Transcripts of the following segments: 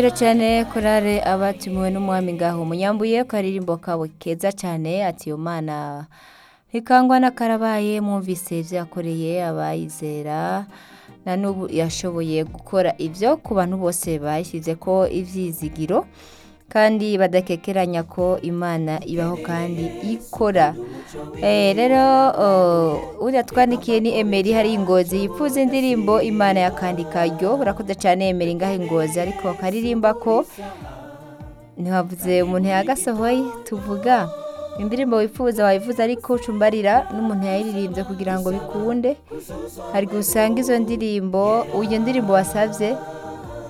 Iro cyane korale abatumiwe n'umwami ngaho munyambuye ko aririmbo kabo keza cyane ati yo mana ntikangwa n'akarabaye mwumvise byakoreye abayizera na n'ubu yashoboye gukora ibyo ku bantu bose bashyize ko ibyizigiro kandi badakekeranya ko imana ibaho kandi ikora Eh, rero oh, uriya twandikiye ni emeri hari ingozi yifuza indirimbo imana yakandika ryo urakoze cyane emeri ngaho ingozi ariko akaririmba ko ntiwavuze umuntu yagasohoye tuvuga indirimbo wifuza wayivuza ariko ucumbarira n'umuntu yayiririmbye kugira ngo bikunde hari gusanga izo ndirimbo iyo ndirimbo wasabye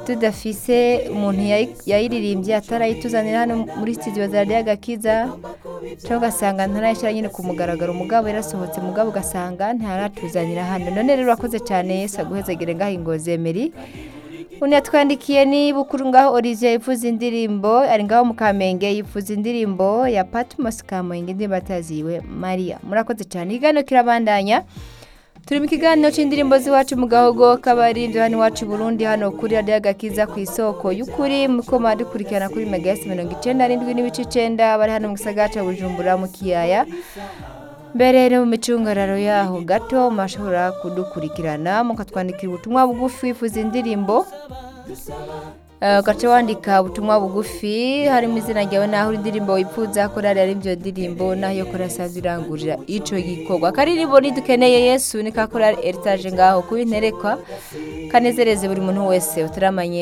tudafise umuntu yayi- yayiririmbye atarayituzanira hano muri studio za radiyo agakiza cyangwa ugasanga ntarayishyira nyine ku mugaragaro umugabo yarasohotse mugabo ugasanga ntaratuzanira hano none rero urakoze cyane yesu aguhezagire ngaho ingozi emeri undi yatwandikiye ni bukuru ngaho olivier yifuza indirimbo ari ngaho mu kamenge yifuza indirimbo ya patmos kamenge indirimbo ataziwe maria murakoze cyane ikiganiro kirabandanya turi mu kiganiro cy'indirimbo z'iwacu mu gahogo k'abaririmbyi hano iwacu i burundi hano kuri radiyo agakiza ku isoko y'ukuri muko dukurikirana kuri mega esi mirongo icyenda n'indwi n'ibice icyenda bari hano mu gisagara cya bujumbura mu kiyaya mbere no mu micungararo yaho gato mashobora kudukurikirana mukatwandikira ubutumwa bugufi wifuza indirimbo Eh, ugaca wandika ubutumwa bugufi harimo izina ryawe naho uri indirimbo wifuza korari ari byo ndirimbo nayo korasa zirangurira ico gikorwa akaririmbo nidukeneye yesu ni ka korari eritaje ngaho kubinterekwa kanezereze buri muntu wese utaramanye